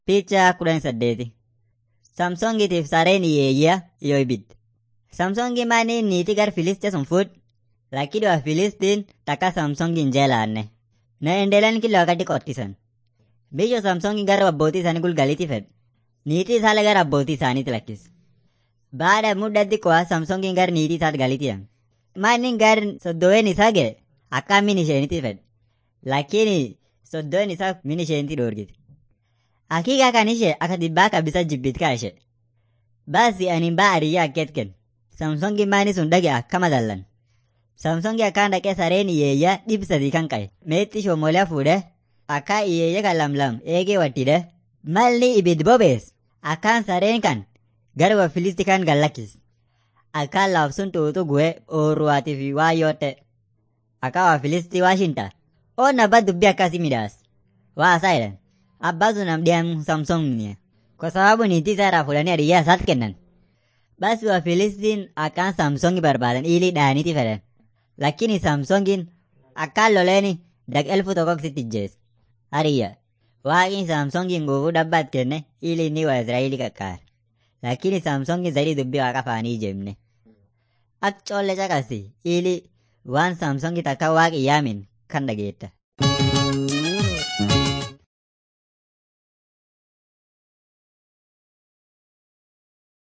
Picha kudhan saddeeti. Samsongitiif sareen hiyyeeyyaa yoo ibidde. Samsongi maani niitii gar Filistia sun fuudh. Lakini wa Filistiin takka Samsongi hin jeelaanne. Na endeelan kila wakati qottisan. Biyyo Samsongi gara abbootii isaanii gulgaliiti fedhe. Niitii isaallee gara abbootii isaaniitti lakkise. Baada muddatti qo'a Samsongiin gara niitii isaatti galitiyan. Maanni gar soddoween isaa ga'e akka min isheenitti fedhe. Lakini soddoween isaa min isheenitti dhoorgite. Hakika kan ishee akka dhibbaa kabisa jibbit kaa ishee. Baasi ani baa ariyyaa akkeet kenna. Samsongi maani sun dhage akkama dallan. Samsongi akkaan dhaqee sareen hiyyeeyyaa dhib sadii kan qabe. Meetti shomoolee fuudhee akka hiyyeeyya kan lamlam eegee wattidhe. Malli ibid bobees akkaan sareen kan gara wa filisti kan gallakkis. Akkaan laafsun tuutu gu'ee ooruwaatii fi waa yoote. Akka wa filisti waashinta. Oo nabba dubbii akkasii midhaas. Waa isaa jedhan. Abbaa sun amdiyan Samsongi. Kwa sababu niitii isaa irraa fuudhanii adiyyaa isaatti kennan. Basi wa Filistiin akkaan Samsongi barbaadan ilii dhaaniiti fedhan. Lakini Samsongin akkaan loleeni dag elfu tokkoksitti ijjees. Hariyya. Waaqni Samsongin guufuu dhabbaat kenne ili inni wa Israa'ilii qaqqaare. Lakini Samsongin zaidi dubbii waaqa faanii jemne. Ak coolle caqasi ili waan Samsongi takka waaqi yaamin kan dhageetta.